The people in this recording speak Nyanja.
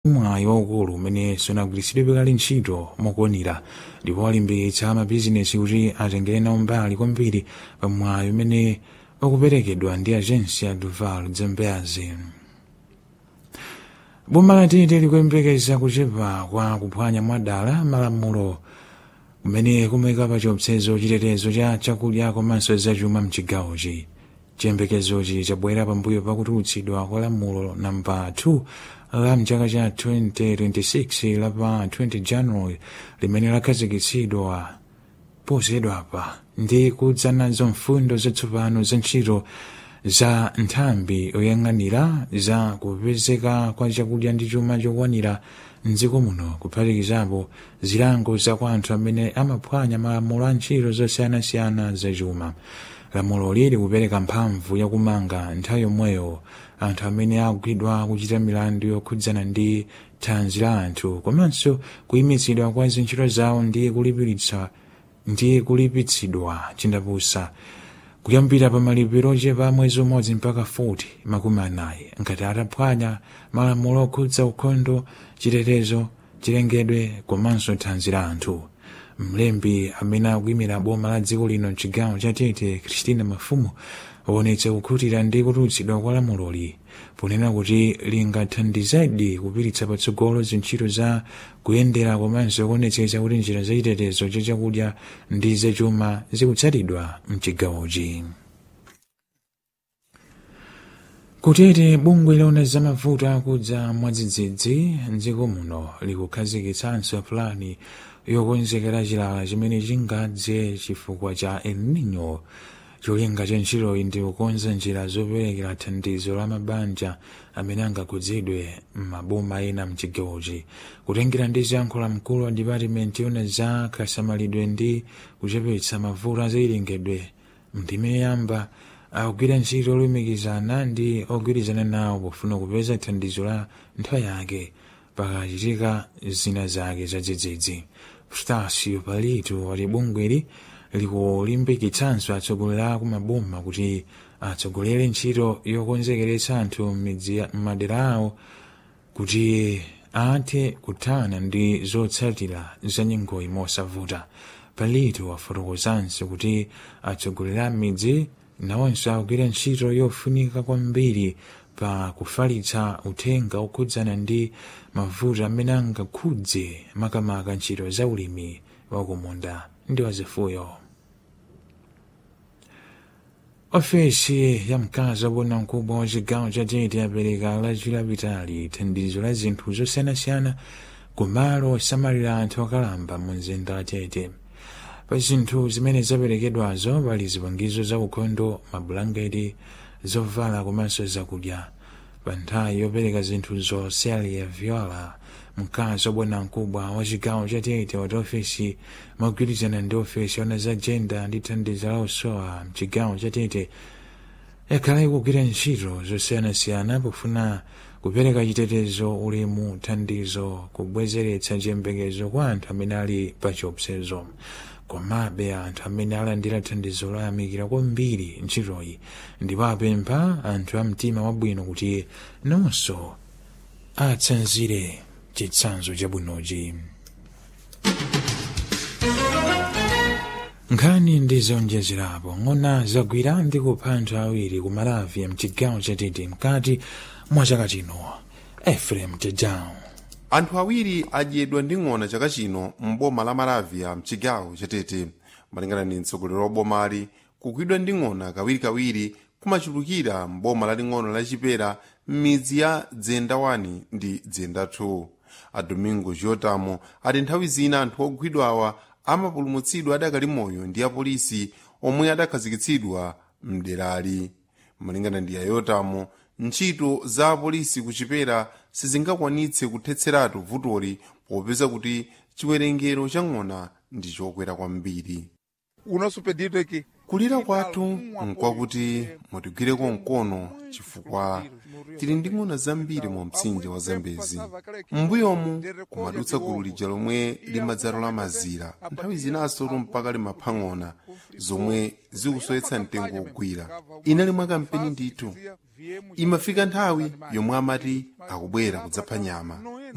mwayi waukulu umene sunagwiritsidwe kale ntchito mokwanira ndipo walimbikitsa mabizinesi kuti atengere nawo mbali kwambiri pa mwayi umene ukuperekedwa ndi agensia duval dzembeazi boma la tete likuyembekeza kuchepa kwa kuphwanya mwadala malamulo kumene kumayika pa chiopsezo chitetezo cha chakudya komanso zachuma mchigawochi chiyembekezochi chabwera pambuyo pakutulutsidwa kwa lamulo namba 2 la mchaka cha 2026 la pa 20 january limene lakhazikitsidwa posachedwapa ndi kudza nazo mfundo zatsopano za ntchito za nthambi yoyang'anira za kupezeka kwa chakudya ndi chuma chokwanira mdziko muno kuphatikizapo zilango za kwa anthu amene amaphwanya malamulo a ntchito zosiyanasiyana zachuma lamuloli likupereka mphamvu yakumanga nthawi yomweyo anthu amene akugwidwa kuchita milandu yokhudzana ndi thanzi la anthu komanso kuyimitsidwa kwa zintchito zawo ndi kulipiritsa ndi kulipitsidwa chindapusa kuyambira pa malipiro ochepa mwezi umodzi mpaka 40 makumi anayi ngati ataphwanya malamulo okhudza ukhondo chitetezo chilengedwe komanso thanzi la anthu mlembi amene akuyimira boma la dziko lino mchigawo cha tete christina mafumu waonetsa kukhutira ndi kutulutsidwa kwa lamuloli ponena kuti lingathandizedi kupititsa patsogolo zintchito za kuyendera komanso kuonetsetsa kuti njira zachitetezo cha chakudya ndi zachuma zikutsatidwa mchigawochi kutete bungwe lona zamavuto akudza mwadzidzidzi mdziko muno likukhazikitsanso pulani yokonzekera chilala chimene chingadze chifukwa cha el nino cholinga cha ntchitoyi ndi kukonza njira zoperekera thandizo la mabanja amene angakhudzidwe m'maboma ena mchigawochi kutengera ndi ziyankhulo mkulu wa dipatimenti yona za kasamalidwe ndi kuchepetsa mavuto azayilengedwe ndime yamba akugwira ntchito olumikizana ndi ogwirizana nawo pofuna kupeza thandizo la nthawi yake pakachitika zina zake zadzidzidzi stasio palito wati bungweli likulimbikitsanso atsogoleri a kumaboma kuti atsogolere ntchito yokonzekeretsa anthu m'madera awo kuti athe kuthana ndi zotsatira za nyengoyi mosavuta palito wafotokozanso kuti atsogoleri a midzi nawonso akugwira ntchito yofunika kwambiri pa kufalitsa uthenga okhudzana ndi mavuto amene angakhudze makamaka ntchito za ulimi wakumunda ndi wazifuyo ofesi ya mkazi wabwana mkubwa wa chigawo cha tete yapereka lachi lapitali thandizo la zinthu zosiyanasiyana kumalo osamalira anthu okalamba mu mzinda wa tete pa zinthu zimene zaperekedwazo pali zipangizo za ukhondo mabulangeti zovala komanso zakudya pa nthawi yopereka zinthu zosaliya viola mkazi wabwana mkubwa wa chigawo cha tete wati ofesi mogwirizana ndi ofesi ona za jenda ndi thandizo la usowa mchigawo cha tete yakhala ikugwira ntchito zosiyanasiyana pofuna kupereka chitetezo ulemu thandizo kubwezeretsa chiyembekezo kwa anthu amene ali pa chiopsezo komabe anthu amene alandira thandizo loyamikira kwambiri ntchitoyi ndipo apempha anthu a mtima wabwino kuti nonso atsanzire chitsanzo chabwinochi nkhani ndi zonjezerapo ng'ona zagwira ndi kupha anthu awiri ku malavia mchigawo cha tete mkati mwa chaka chino efrem tedown anthu awiri adyedwa ndi ng'ona chaka chino m'boma la malavia mchigawo cha tete malingana ndi mtsogoleri wa bomali kugwidwa ndi ng'ona kawirikawiri kumachulukira m'boma laling'ono la chipera m'midzi ya dzenda 1 ndi dzenda 2 a domingo giotamo ati nthawi zina anthu ogwidwawa amapulumutsidwa adakali moyo ndi apolisi omwe adakhazikitsidwa mderali malingana ndi ayotamo ntchito za apolisi kuchipera sizingakwanitse kuthetseratu vutoli popeza kuti chiwerengero cha ng'ona ndi chokwera kwambiri O nosso pedido é que kulira kwathu nkwakuti mutigwireko mkono chifukwa tili ndi ng'ona zambiri mu mtsinje wa zambezi m'mbuyomu kumadutsa gulu lija lomwe limadzalola mazira nthawi zinaso mpaka limapha ng'ona zomwe zikusowetsa mtengo wogwira inali mwa kampeni ndithu imafika nthawi yomwe amati akubwera kudzapha nyama